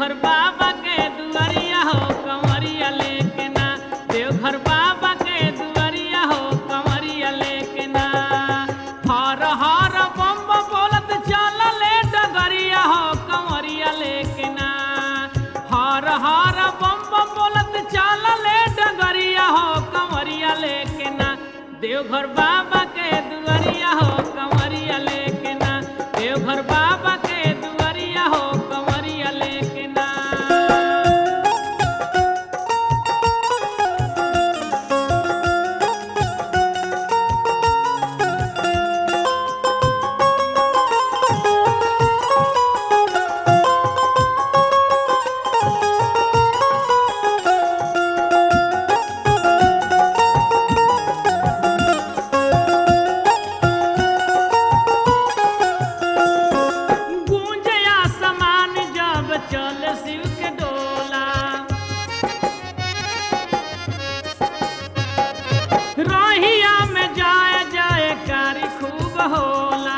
देवघर बाबा के दुआरिया हो कंवरिया लेके ना देवघर बाबा के दुआरिया हो कंवरिया लेके ना हर हर बम बम बोलत चल ले डगरिया हो कंवरिया लेके ना हर हर बम बम बोलत चल ले डगरिया हो कंवरिया लेके ना देवघर बाबा के दुआरिया हो कंवरिया लेके ना देवघर बाबा के दुआरिया हो कंवरिया लेके ना गूंजया समान जब चल शिव के डोला रहिया में जाए जाए कारी खूब होला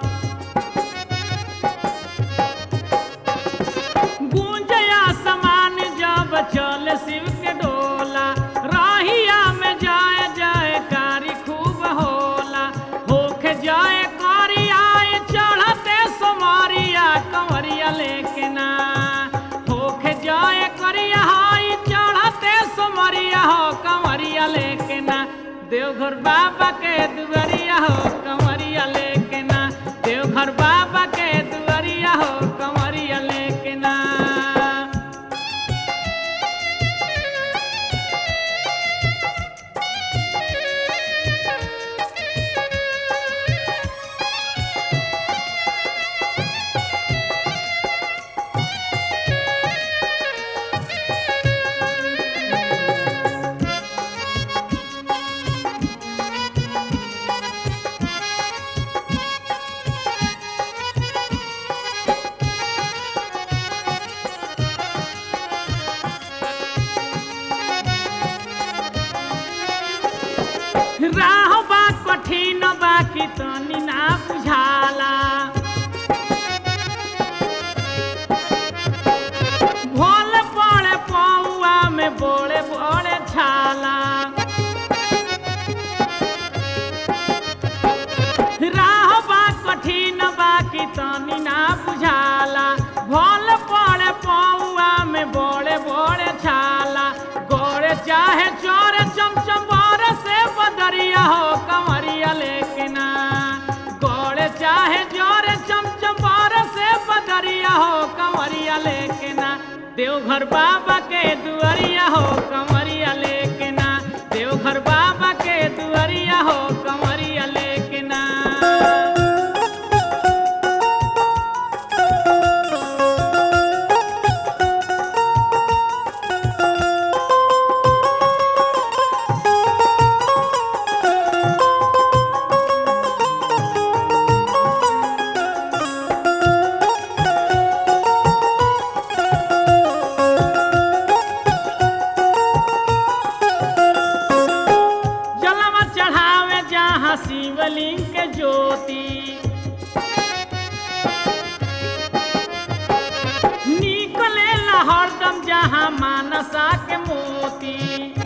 गूंजया समान जब चल शिव के डोला राहिया में जाए जाए कारी खूब होला होके जाए कारी आए चढ़ते सोमारिया कंवरिया लेके ना होके जाए करिया हाई चढ़ते सोमरिया हो कंवरिया लेके ना देवघर बाबा के दुआरिया हो कंवरिया लेके ना देवघर बाबा के दुआरिया हो कंवरिया लेके ना राह बा कठिन बा कि तनी ना बुझाला भोल पड़े पौआ में बोले बोले छाला राह बा कठिन बा कि तनी ना बुझाला भोल पड़े पौआ में बोले बोले छाला गोरे चाहे चोरे चमचम बोरे से बदरिया हो कंवरिया लेके ना गोरे चाहे जोरे चमचम बोरे से बदरिया हो कंवरिया लेके ना देवघर बाबा के दुआरिया हो कंवरिया लेके ना देवघर बाबा के दुआरिया हो कंवरिया लेके ना जलवा चढ़ावे जहाँ शिवलिंग के ज्योति निकले हरदम जहाँ मानसा के मोती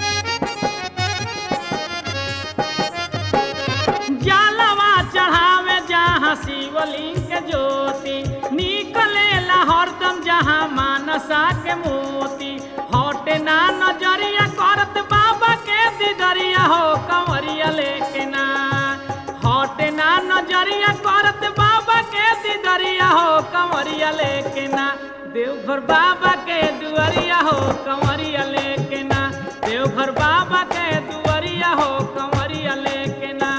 जलवा चढ़ावे जहाँ शिवलिंग के ज्योति निकले हरदम जहाँ मानसा के मोती हटे ना नजरिया करत बाबा के दिदरिया हो कंवरिया लेके ना हटे ना नजरिया करत बाबा के दिदरिया हो कंवरिया लेके ना देवघर बाबा के दुआरिया हो कंवरिया लेके ना देवघर बाबा के दुआरिया हो कंवरिया लेके ना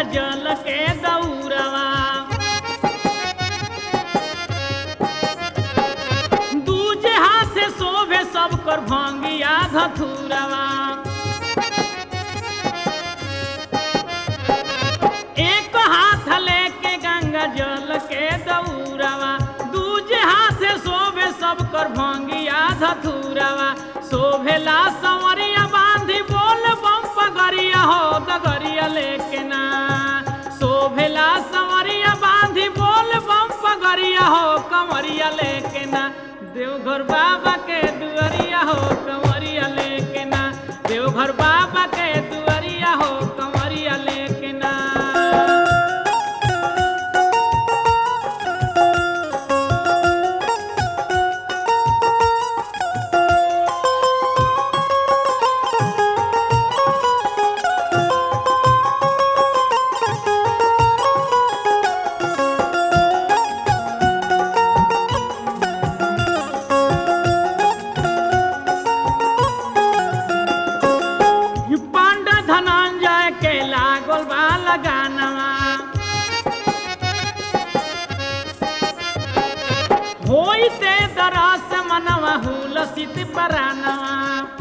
जल के दौरवा दूजे हाथ से शोभे सब कर भंगिया धथुरवा एक हाथ लेके गंगा जल के दौरवा दूजे हाथ से शोभे सब कर भंगिया धथुरवा शोभेला संवरिया बांधी बोल बम पगरिया हो दगरिया लेके ना शोभेला संवरिया बांधी बोल बम पगरिया हो कमरिया लेके ना देवघर बाबा के दुआरिया हो कमरिया लेके ना देवघर बाबा के दुआरिया हो कमरिया लेके ना पांड धनंजय के लागल बा लगानवा होइते दरस मनवा हुलसित परानवा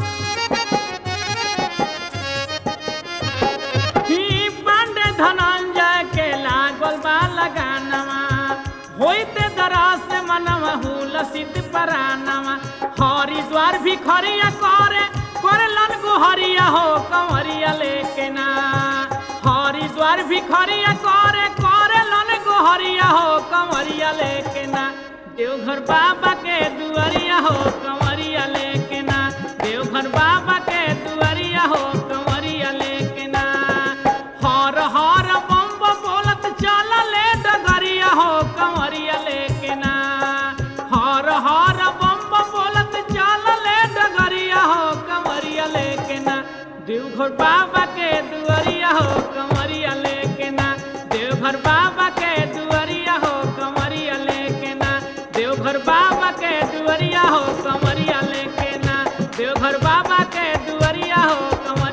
ही पांड धनंजय के लागल बा लगानवा होइते दरस मनवा हुलसित परानवा हरिद्वार भी खरिया करे करलन गुहरिया हो कंवरिया लेके ना हरिद्वार भी खरिया करे करलन गुहरिया हो कंवरिया लेके ना देवघर बाबा के दुआरिया हो कंवरिया लेके ना देवघर बाबा के दुआरिया हो कंवरिया लेके ना हर हर बम बम बोलत चल ले डगरिया हो कंवरिया लेके ना हर हर बम बम बोलत चल ले डगरिया हो कंवरिया लेके ना देवघर बाबा के दुआरिया हो कंवरिया लेके ना देवघर बाबा के दुआरिया हो कंवरिया लेके ना देवघर बाबा के दुआरिया हो कंवरिया लेके ना देवघर बाबा के दुआरिया हो कंवरिया